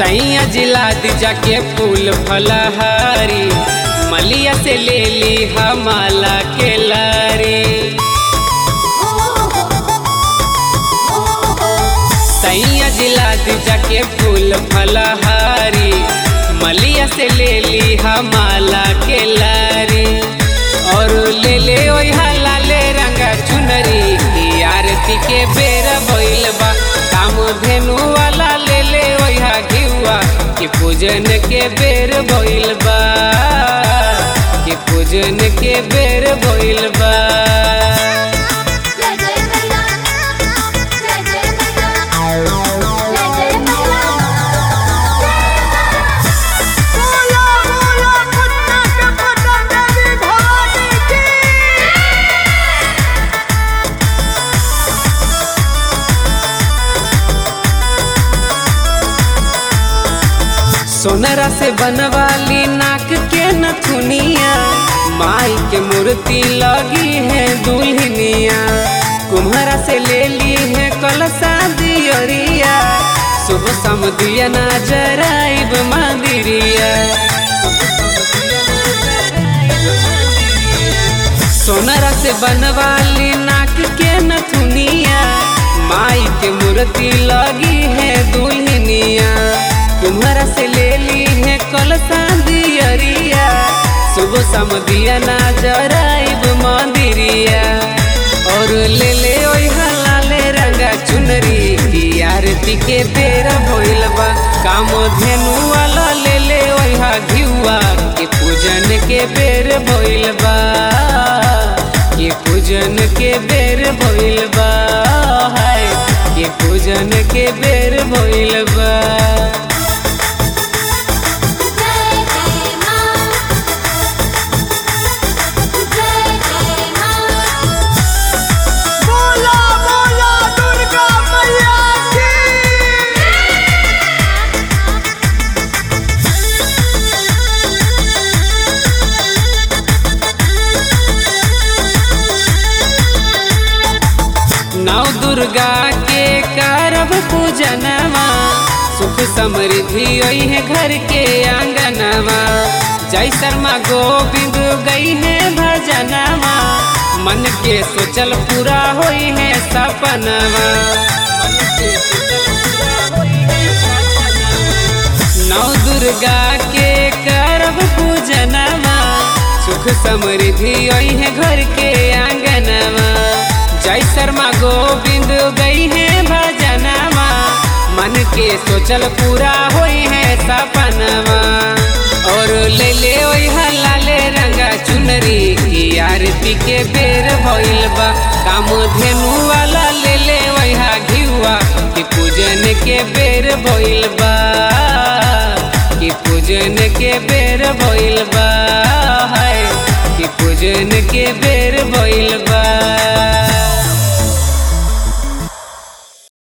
सैया जिला दिजा के फूल फलहारी मलिया से ले ली हमाला के लारी सैया जिला दिजा के फूल फलहारी मलिया से ले ली हमाला के लारी और ले ले ओहा लाले रंगा चुनरी की आरती के बेर भइल बा काम धेनु वाला ले ले ओहा घिउआ कि पूजन के बेर भइल बा कि पूजन के बेर भइल बा जय जय मैया जय जय मैया जय जय मैया बोलो बोलो मुन्ना के पतंग देवी भवानी की सोनरा से बनवाली नाक के नथुनिया माई के मूर्ति लगी है दुल्हनिया कुम्हरा से ले ली है कलसा दियरिया सुबह सम दिया ना जराइब मंदिरिया सोनरा से बनवाली नाक के नथुनिया माई के मूर्ति लगी है दुल्हनिया तुम्हारा से ले ली है कलसा दियरिया सुबह सम दिया ना जराइब मंदिरिया और ले ले ओई लाले रंगा चुनरी की आरती के बेर भइल बा काम धेनु वाला ले ले ओहा घिउआ के पूजन के बेर भइल बा के पूजन के बेर भइल बा हाय के पूजन के बेर भइल बा जय जय मां जय जय मां बोलो बोलो दुर्गा मैया की नौ दुर्गा के करब पूजनवा सुख समृद्धि ओई है घर के आंगनवा जय शर्मा गोविंद गई है भजनवा मन के सोचल पूरा होई है सपनवा मन के सोचल पूरा होई है सपनवा। नौ दुर्गा के करब पूजनवा सुख समृद्धि ओई है घर के आंगनवा जय शर्मा गोविंद गई है भजनवा मन के सोचल पूरा होई है सपनवा और ले ले ओई लाले रंगा चुनरी की आरती के बेर भइल बा काम धेनु वाला ले ले ओहा घिउआ कि पूजन के बेर भइल बा कि पूजन के बेर भइल बा हाय कि पूजन के बेर भइल बा